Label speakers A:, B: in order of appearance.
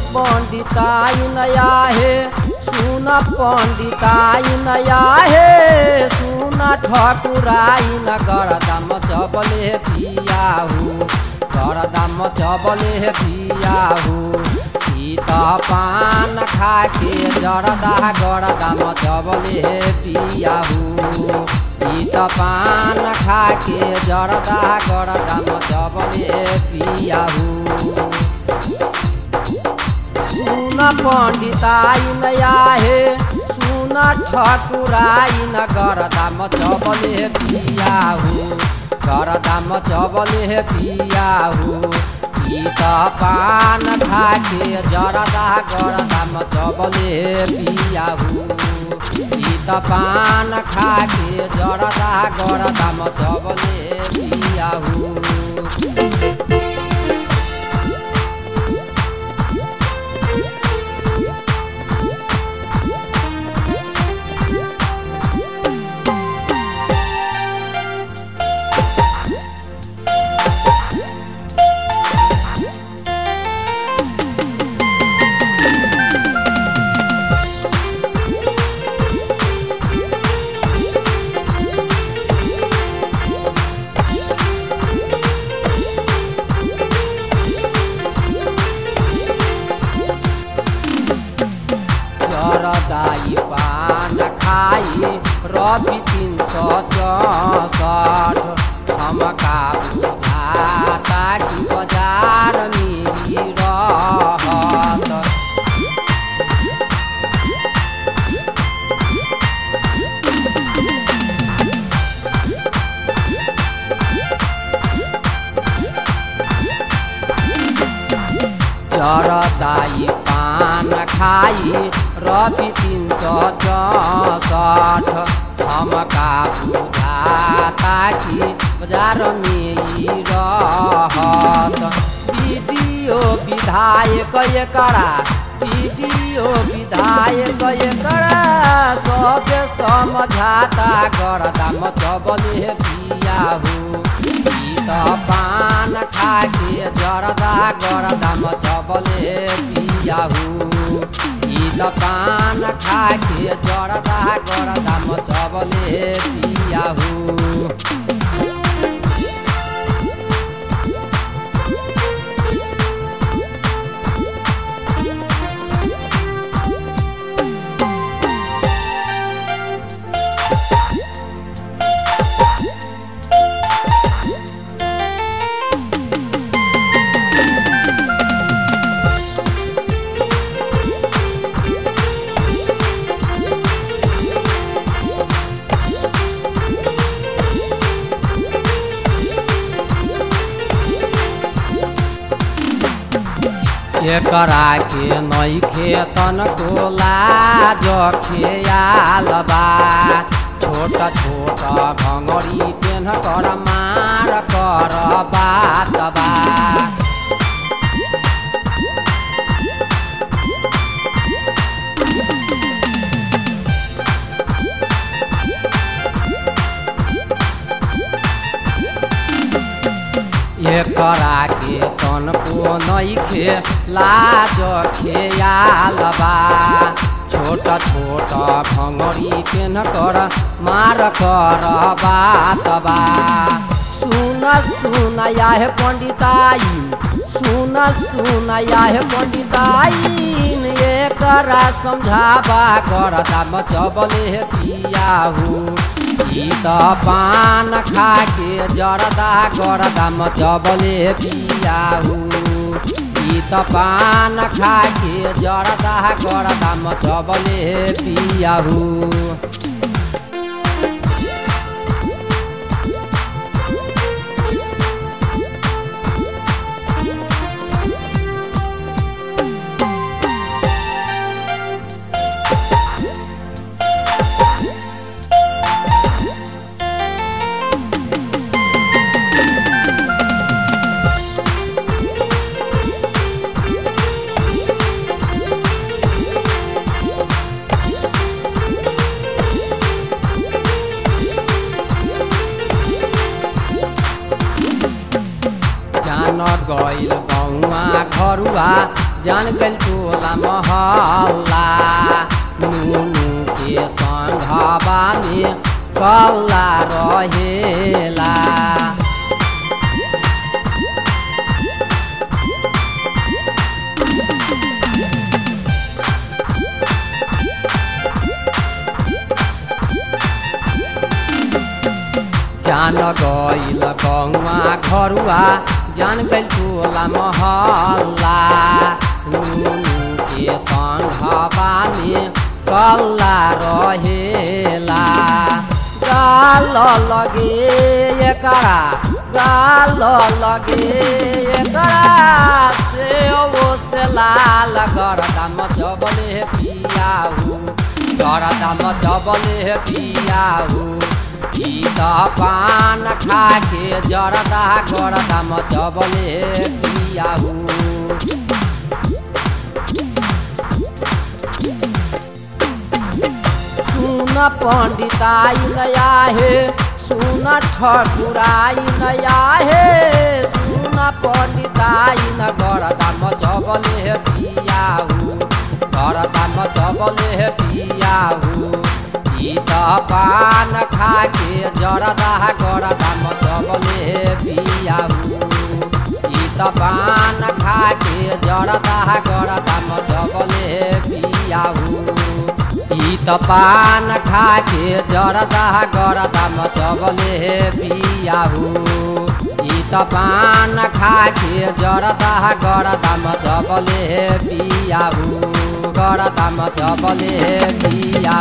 A: पंडिताई नया है सुन पंडिताई नया है सुन ठकुराई न गरदाम चबले पियाहू गरदाम चबले पियाहू ई त पान खाके जरदा गरदाम चबले पियाहू ई त पान खाके जरदा गरदाम चबले पियाहू सुन पंडिताई नया हे सुन ठकुराई न गरदाम चबले पियाहू गरदाम चबले पियाहू ई त पान खाके जरदा गरदाम चबले पियाहू ई त पान खाके जरदा गरदाम चबले पियाहू जरदाई पान खाई रवि तीन सौ चौसठ हमका बुझाता कि बाजार मिली रहत चरदाई पान खाई रवि तीन सौ चौसठ हमका बुझाता कि बाजार में ई रहत वीडियो विधायक एकरा वीडियो विधायक एकरा सब समझाता गरदाम चबले पियाहू ई त पान खाके जरदा गरदाम चबले पियाहू ई त पान खाके जरदा गरदाम चबले पियाहू एकरा के नैखे तनको लाज खेयाल बा छोट छोट घङ्गरी पेन कर मार कर बात बा एकरा के तनको नैखे लाज खेयाल बा छोट छोट भङ्गरी पेन कर मार कर बात बा सुन सुन याहे पंडिताई सुन सुन याहे पंडिताई एकरा समझाबा कर दाम चबले पियाहू ई त पान खाके जरदा गरदाम चबले पियाहू ई त पान खाके जरदा गरदाम चबले पियाहू जान गइल बौआ घरुआ जान गल टोला महल्ला नुनु के संघवा में कल्ला रहेला जान गइल गौवा घरुआ जान गइल टोला महल्ला नुनु के संघवा में कल्ला रहेला गाल लगे एकरा गाल लगे एकरा से ओ से लाल गरदाम जबले पियाहु गरदाम जबले पियाहु ई त पान खाके जरदा गरदाम जबले पियाहु सुन पंडिताई नया हे सुन ठकुराई नया हे सुन पंडिताई न गरदाम जबले पियाहु गरदाम जबले पियाहु ई त पान खाके जरदा गरदाम जबले पियाहु ई त पान खाके जरदा गरदाम जबले पियाहु ई त पान खाके जरदा गरदाम जबले पियाहु ई त पान खाके जरदा गरदाम जबले पियाहु गरदाम जबले पिया